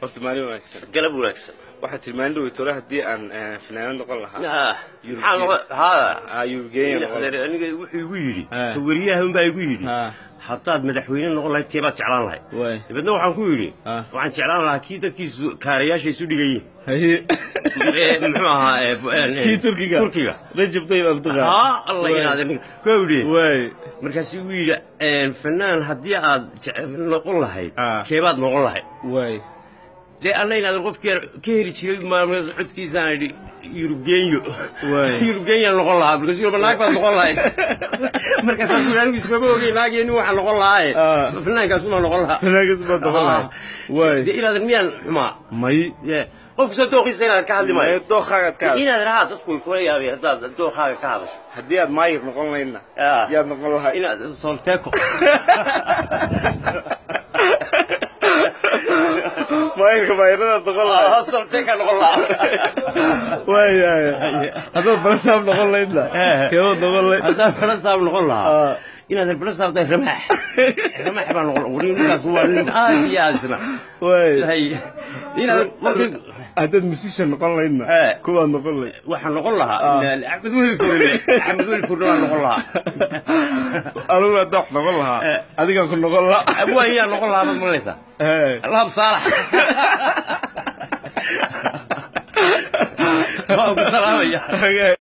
horta maalin wanaagsan galab wanaagsan waxaa tilmaani dhawey tole haddii aan fanaanad noqon lahaa Ah, Yurub maxaa Yurub. noqon- haa. Ah, Yurubgeenya noqon lahaa. aniga wuxuu igu yidhi Ah. ka weriyaha unbaa igu yidhi Ah. haddaad madaxweyne noqon lahayd keebaad jeclaan lahayd waay dabeedna waxaan ku yidhi Ah. waxaan jeclaan lahaa kii dadkiisu kaarayaasha isu dhigayiin haye Eh, muxuu ahaa eh, fu- eh, kii turkiga turkiga rajab tayyib erdogan haa alla inaad ku yidhi waay markaasuu igu yidhi eh, fanaan haddii aad jece- noqon lahayd Ah. keebaad noqon lahayd waay dee alla inaad qofkii ka heli jiray maalmaas codkiisaan idhi yurubgeenyo Waay. yurubgeenya noqon lahaa markaasuu yidhi, naag baad noqon lahayd markaasaan ku yidhi anigu ismama ogey naageenni waxaan noqon lahaaye Ah. fanaankaasuma noqon lahaa fanaagas baad noqon lahayd waay dee inaadan miyaan xumaa may Ye, qofkasa dooqiisa inaad ka hadli may maayo dookhaagaad ka hadasho inaad rahaa dadku way kula yaabeen haddaad dookaaga ka hadasho haddii aad maayir noqon lahaydna Ah. yaad noqon lahayd inaad solteeko maayirka maayiradaad noqon lahayd solteeka noqon lahaa waay waay haddaad balasaab noqon lahaydna Eh. keebaad noqon lahayd haddaan balasaab noqon lahaa Ah. inaad balasaab tahay ramaax ramaax baa noqon wari ninkaas waa nin aad iyo aad isna waay hay inaad markii haddaad musician noqon lahaydna Eh. kuwaad noqon lahayd waxaan noqon lahaa Ah. ila- axmed weli furne axmed weli furne waan noqon lahaa anugu haddaa wax noqon lahaa Eh. adigaan ku noqon lahaa abwaan yaa noqon lahaa baad malaysaa Hey. lahab saalax waan ku salaamaya Okay.